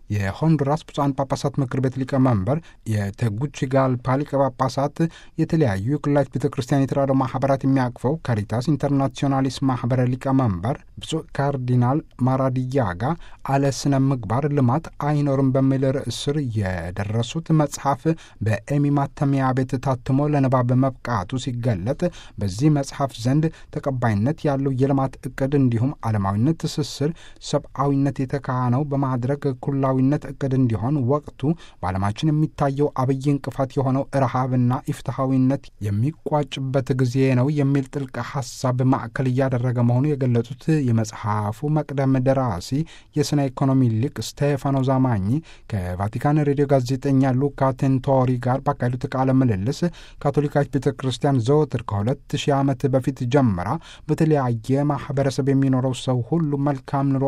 የሆንዱራስ ብፁዓን ጳጳሳት ምክር ቤት ሊቀመንበር፣ የቴጉቺጋልፓ ሊቀ ጳጳሳት፣ የተለያዩ የኩላሊት ቤተ ክርስቲያን የተራድኦ ማህበራት የሚያቅፈው ካሪታስ ኢንተርናሲዮናሊስ ማህበረ ሊቀመንበር ብፁዕ ካርዲናል ማራዲያጋ አለ ስነ ምግባር ልማት አይኖርም በሚል ርዕስ ስር የደረሱት መጽሐፍ በኤሚ ማተሚያ ቤት ታትሞ ለንባብ መብቃቱ ሲገለጥ በዚህ መጽሐፍ ዘንድ ተቀባይነት ያለው የልማት እቅድ እንዲሁም ዓለማዊነት ትስስር ሰብአዊነት የተካነው በማድረግ ኩላዊነት እቅድ እንዲሆን ወቅቱ በዓለማችን የሚታየው አብይ እንቅፋት የሆነው ረሃብና ኢፍትሐዊነት የሚቋጭበት ጊዜ ነው የሚል ጥልቅ ሀሳብ ማዕከል እያደረገ መሆኑ የገለጹት የመጽሐፉ መቅደም ደራሲ የስነ ኢኮኖሚ ሊቅ ስቴፋኖ ዛማኝ ከቫቲካን ሬዲዮ ጋዜጠኛ ሉካ ቴንቶሪ ጋር ባካሄዱት ቃለ ምልልስ ካቶሊካዊት ቤተ ክርስቲያን ዘወትር ከሁለት ሺህ ዓመት በፊት ጀምራ በተለያየ ማህበረሰብ የሚኖረው ሰው ሁሉ መልካም ኑሮ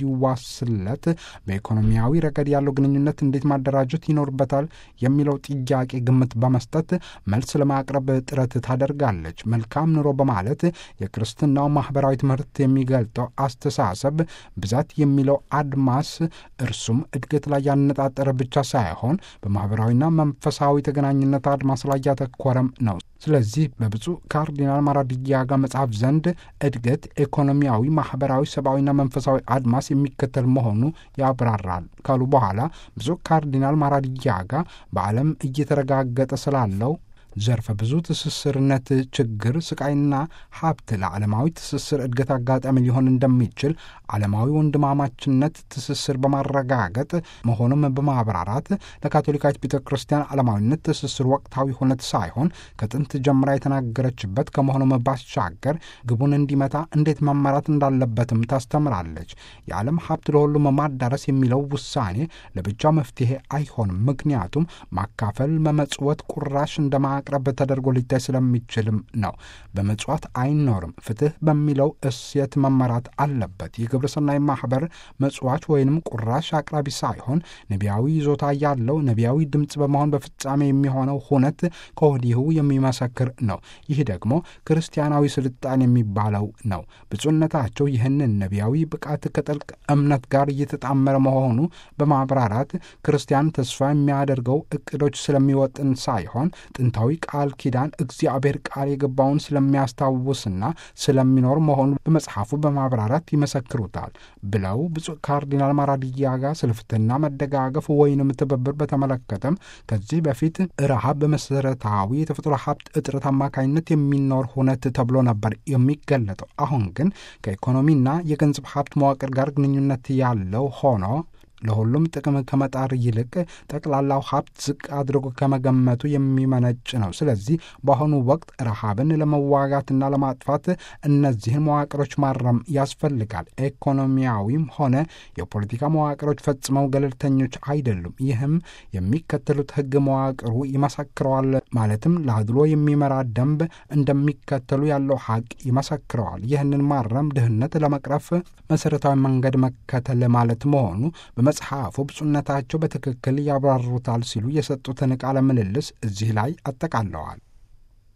እንዲዋስለት በኢኮኖሚያዊ ረገድ ያለው ግንኙነት እንዴት ማደራጀት ይኖርበታል የሚለው ጥያቄ ግምት በመስጠት መልስ ለማቅረብ ጥረት ታደርጋለች። መልካም ኑሮ በማለት የክርስትናው ማህበራዊ ትምህርት የሚገልጠው አስተሳሰብ ብዛት የሚለው አድማስ እርሱም እድገት ላይ ያነጣጠረ ብቻ ሳይሆን በማህበራዊና መንፈሳዊ ተገናኝነት አድማስ ላይ ያተኮረም ነው። ስለዚህ በብፁዕ ካርዲናል ማራዲያጋ መጽሐፍ ዘንድ እድገት ኢኮኖሚያዊ፣ ማህበራዊ፣ ሰብአዊና መንፈሳዊ አድማስ የሚከተል መሆኑ ያብራራል ካሉ በኋላ ብፁዕ ካርዲናል ማራዲያጋ በዓለም እየተረጋገጠ ስላለው ዘርፈ ብዙ ትስስርነት ችግር፣ ስቃይና ሀብት ለዓለማዊ ትስስር እድገት አጋጣሚ ሊሆን እንደሚችል ዓለማዊ ወንድማማችነት ትስስር በማረጋገጥ መሆኑም በማብራራት ለካቶሊካዊት ቤተ ክርስቲያን ዓለማዊነት ትስስር ወቅታዊ ሁነት ሳይሆን ከጥንት ጀምራ የተናገረችበት ከመሆኑም ባሻገር ግቡን እንዲመታ እንዴት መመራት እንዳለበትም ታስተምራለች። የዓለም ሀብት ለሁሉም ማዳረስ የሚለው ውሳኔ ለብቻው መፍትሄ አይሆንም። ምክንያቱም ማካፈል፣ መመጽወት፣ ቁራሽ እንደማ ቅረብ ተደርጎ ሊታይ ስለሚችልም ነው። በመጽዋት አይኖርም። ፍትህ በሚለው እሴት መመራት አለበት። የግብረ ሰናይ ማህበር መጽዋች ወይንም ቁራሽ አቅራቢ ሳይሆን ነቢያዊ ይዞታ ያለው ነቢያዊ ድምፅ በመሆን በፍጻሜ የሚሆነው ሁነት ከወዲሁ የሚመሰክር ነው። ይህ ደግሞ ክርስቲያናዊ ስልጣን የሚባለው ነው። ብፁዕነታቸው ይህንን ነቢያዊ ብቃት ከጥልቅ እምነት ጋር እየተጣመረ መሆኑ በማብራራት ክርስቲያን ተስፋ የሚያደርገው እቅዶች ስለሚወጥን ሳይሆን ጥንታዊ ቃል ኪዳን እግዚአብሔር ቃል የገባውን ስለሚያስታውስና ስለሚኖር መሆኑን በመጽሐፉ በማብራራት ይመሰክሩታል ብለው ብፁዕ ካርዲናል ማራዲያጋ ስለ ፍትሕና መደጋገፍ ወይንም ትብብር በተመለከተም ከዚህ በፊት ረሃብ በመሰረታዊ የተፈጥሮ ሀብት እጥረት አማካኝነት የሚኖር ሁነት ተብሎ ነበር የሚገለጠው። አሁን ግን ከኢኮኖሚና የገንዘብ ሀብት መዋቅር ጋር ግንኙነት ያለው ሆኖ ለሁሉም ጥቅም ከመጣር ይልቅ ጠቅላላው ሀብት ዝቅ አድርጎ ከመገመቱ የሚመነጭ ነው። ስለዚህ በአሁኑ ወቅት ረሃብን ለመዋጋትና ለማጥፋት እነዚህን መዋቅሮች ማረም ያስፈልጋል። ኢኮኖሚያዊም ሆነ የፖለቲካ መዋቅሮች ፈጽመው ገለልተኞች አይደሉም። ይህም የሚከተሉት ሕግ መዋቅሩ ይመሰክረዋል። ማለትም ለአድሎ የሚመራ ደንብ እንደሚከተሉ ያለው ሀቅ ይመሰክረዋል። ይህንን ማረም ድህነት ለመቅረፍ መሰረታዊ መንገድ መከተል ማለት መሆኑ መጽሐፉ ብፁዕነታቸው በትክክል ያብራሩታል ሲሉ የሰጡትን ቃለ ምልልስ እዚህ ላይ አጠቃለዋል።